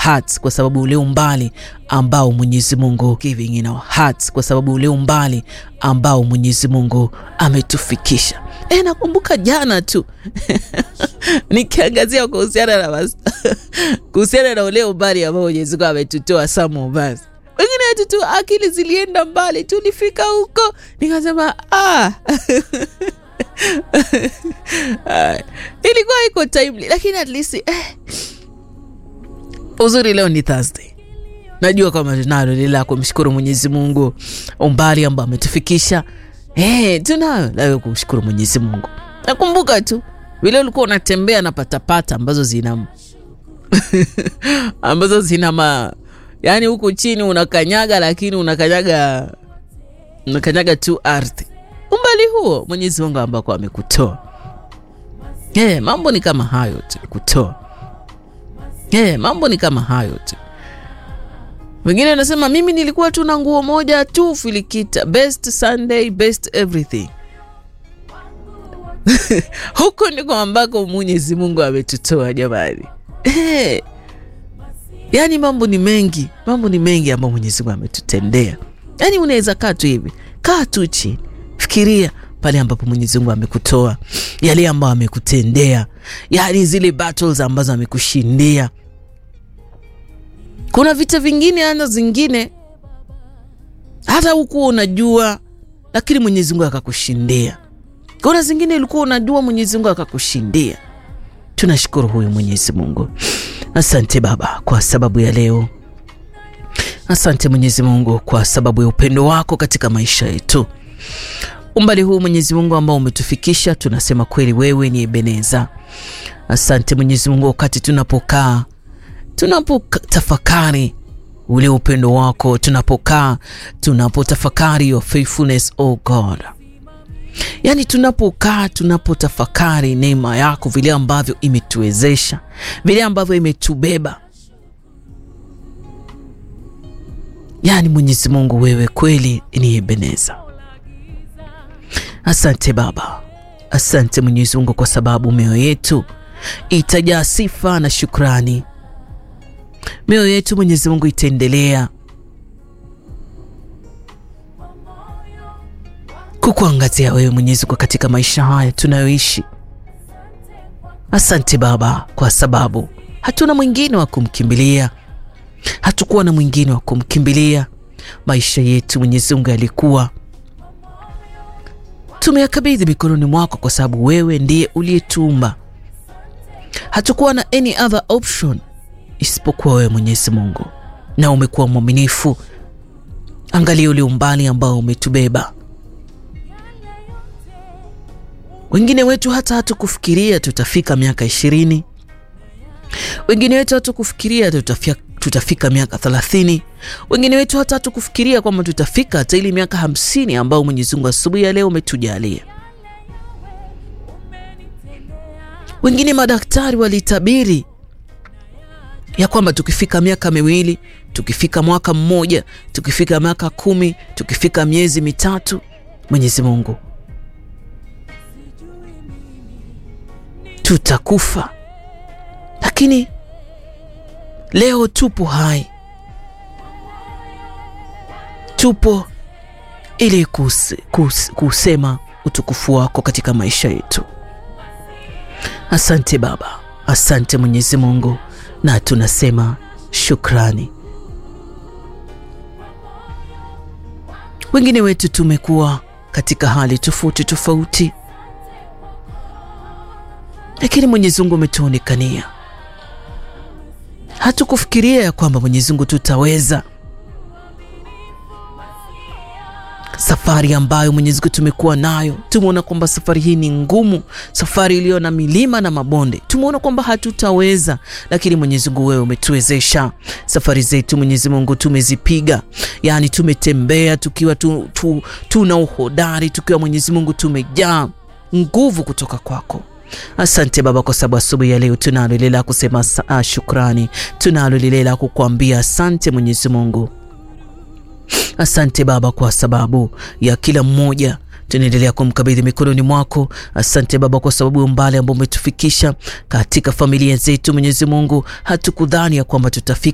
hearts kwa sababu ule umbali ambao Mwenyezi Mungu giving in our hearts kwa sababu ule umbali ambao Mwenyezi Mungu ametufikisha. E, nakumbuka jana tu nikiangazia kuhusiana na kuhusiana na ule umbali ambao Mwenyezi Mungu ametutoa Samu basi wengine wetu tu akili zilienda mbali, tulifika huko nikasema ah. ilikuwa iko timely, lakini at least eh, uzuri leo ni Thursday. Najua kwamba tunalo lile la kumshukuru Mwenyezi Mungu umbali ambao ametufikisha. Eh, tunayo la kumshukuru Mwenyezi Mungu. Nakumbuka tu vile ulikuwa unatembea na patapata ambazo zina ambazo zina ma yaani huku chini unakanyaga, lakini unakanyaga unakanyaga tu ardhi. Umbali huo Mwenyezi Mungu ambako amekutoa. Eh, mambo ni kama hayo tu kutoa. Eh, mambo ni kama hayo tu. Wengine wanasema mimi nilikuwa tu na nguo moja tu filikita, best Sunday, best everything. Huko ndiko ambako Mwenyezi Mungu ametutoa jamani. Eh, yaani mambo ni mengi, mambo ni mengi ambayo Mwenyezi Mungu ametutendea. Yaani unaweza kaa tu hivi, kaa tu chini, fikiria pale ambapo Mwenyezi Mungu amekutoa, yale ambayo amekutendea, yaani zile battles ambazo amekushindia. Kuna vita vingine ana zingine hata hukuwa unajua, lakini Mwenyezi Mungu akakushindia. Kuna zingine ulikuwa unajua, Mwenyezi Mungu akakushindia. Tunashukuru huyu Mwenyezi Mungu. Asante Baba kwa sababu ya leo. Asante Mwenyezi Mungu kwa sababu ya upendo wako katika maisha yetu. Umbali huu Mwenyezi Mungu ambao umetufikisha, tunasema kweli wewe ni Ebeneza. Asante Mwenyezi Mungu, wakati tunapokaa tunapotafakari ule upendo wako, tunapokaa tunapotafakari your faithfulness oh God, yaani tunapokaa tunapotafakari neema yako, vile ambavyo imetuwezesha, vile ambavyo imetubeba, yaani Mwenyezi Mungu, wewe kweli ni Ebeneza. Asante Baba, asante Mwenyezi Mungu kwa sababu mioyo yetu itajaa sifa na shukrani. Mioyo yetu Mwenyezi Mungu itaendelea kukuangazia wewe Mwenyezi Mungu katika maisha haya tunayoishi. Asante Baba kwa sababu hatuna mwingine wa kumkimbilia, hatukuwa na mwingine wa kumkimbilia. Maisha yetu Mwenyezi Mungu yalikuwa tumeyakabidhi mikononi mwako, kwa sababu wewe ndiye uliyetuumba. Hatukuwa na any other option isipokuwa wewe Mwenyezi Mungu, na umekuwa mwaminifu. Angalia ule umbali ambao umetubeba. Wengine wetu hata hatukufikiria tutafika miaka ishirini, wengine wetu hatukufikiria tutafika, tutafika miaka thelathini, wengine wetu hata hatukufikiria kwamba tutafika hata ile miaka hamsini ambao Mwenyezi Mungu asubuhi ya leo umetujalia. Wengine madaktari walitabiri ya kwamba tukifika miaka miwili, tukifika mwaka mmoja, tukifika miaka kumi, tukifika miezi mitatu, Mwenyezi Mungu tutakufa. Lakini leo tupo hai, tupo ili kuse, kuse, kusema utukufu wako katika maisha yetu. Asante Baba, asante Mwenyezi Mungu na tunasema shukrani. Wengine wetu tumekuwa katika hali tofauti tofauti, lakini Mwenyezi Mungu umetuonekania. Hatukufikiria ya kwamba Mwenyezi Mungu tutaweza safari ambayo Mwenyezi Mungu tumekuwa nayo. Tumeona kwamba safari hii ni ngumu, safari iliyo na milima na mabonde. Tumeona kwamba hatutaweza, lakini Mwenyezi Mungu wewe umetuwezesha. Safari zetu Mwenyezi Mungu tumezipiga, yaani tumetembea tukiwa tu, tu, tuna uhodari, tukiwa Mwenyezi Mungu tumejaa nguvu kutoka kwako. Asante Baba, kwa sababu asubuhi ya leo tunalo lile la kusema uh, shukrani, tunalo lile la kukuambia asante Mwenyezi Mungu. Asante Baba kwa sababu ya kila mmoja tunaendelea kumkabidhi mikononi mwako. Asante Baba kwa sababu ya umbali ambao umetufikisha katika familia zetu. Mwenyezi Mungu, hatukudhani ya kwamba tutafika